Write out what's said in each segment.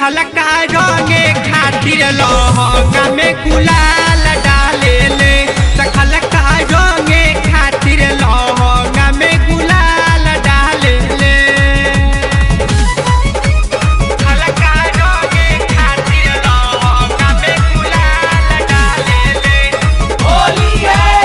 खलका रंगे खातिर लहंगा में गुलाल डाले ले खलका रंगे खातिर लहंगा में गुलाल डाले ले खलका रंगे खातिर लहंगा में गुलाल डाले ले होली है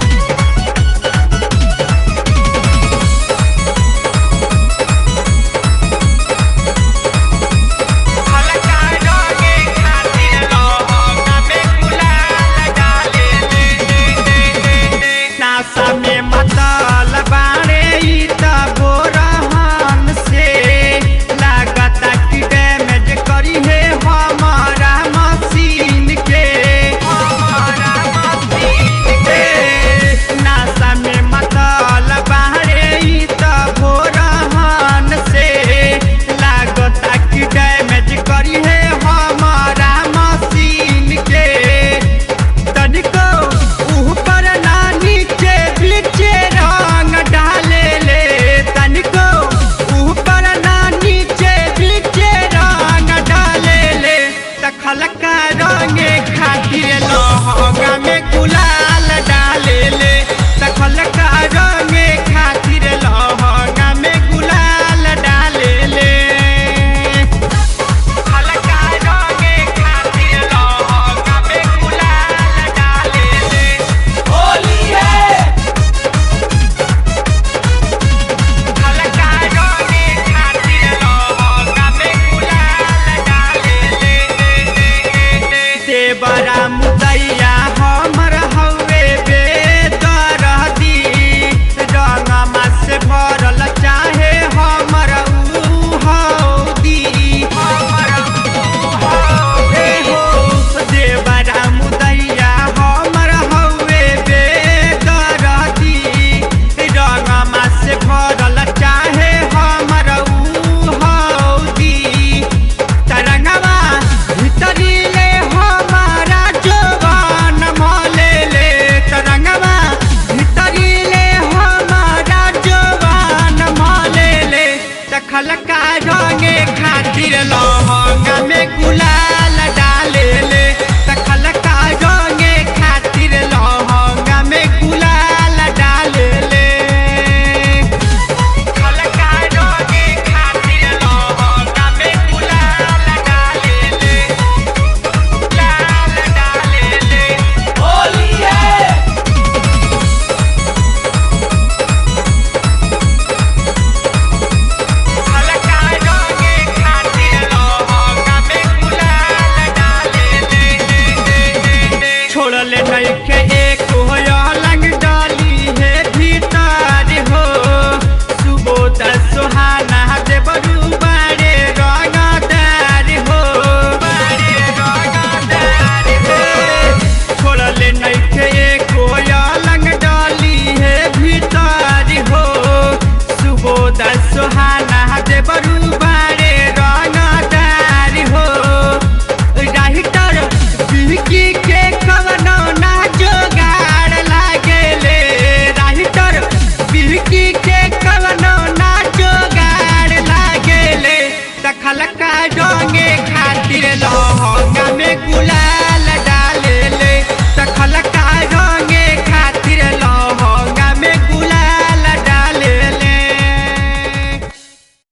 खलका रंगे खातिर लहंगा में गुलाल डाले ले नासा में मतल बाड़े ई त बोरहन से लागता कि डैमेज करी है हमारा मशीन के हमारा मशीन के नासा में मतल बाड़े ई त बोरहन से लागता कि डैमेज करी है हमारा मशीन के तनिको ऊपर ना नीचे बीचे रंग डाले ले तनिको ऊपर ना नीचे बीचे रंग डाले ले तखलका रंगे खातिर लहंगा में गुलाल डाले ले तखलका रंगे खातिर लहंगा में गुलाल डाले ले खलका रंगे खातिर लहंगा में गुलाल डाले ले होली है खलका रंगे खातिर लहंगा में गुलाल डाले ले देवरा मुदैया हमर हवे बेदरदी रंगमा से भरल चाहे हमर ऊ हौदी हमर ऊ हौदी हो देवरा मुदैया हमर हवे बेदरदी रंगमा से भरल चाहे हमर ऊ हौदी तरंगवा भीतरी ले हमारा जवान मले ले तरंगवा भीतरी ले हमारा जवान मले ले तखलका रंगे खातिर लहंगा में गुलाल डाले ले तखलका रंगे खातिर लहंगा में गुलाल डाले ले खलका रंगे खातिर लहंगा में गुलाल डाले ले लाल डाले ले होली है खलका रंगे खातिर लहंगा में गुलाल डाले ले छोड़ले नइखे एक होया लंग डाली है भीतर हो सुबोध सुहाना दे बरू बारे रंगदार हो बारे रंगदार हो छोड़ले नइखे एक होया लंग डाली है भीतर हो सुबोध सुहाना दे बरू बारे रंगदार हो राहिटर बिहकी के कवनो ना जोगाड़ लागेले राहिटर बिहकी के कवनो ना जोगाड़ लागेले तखलका डोर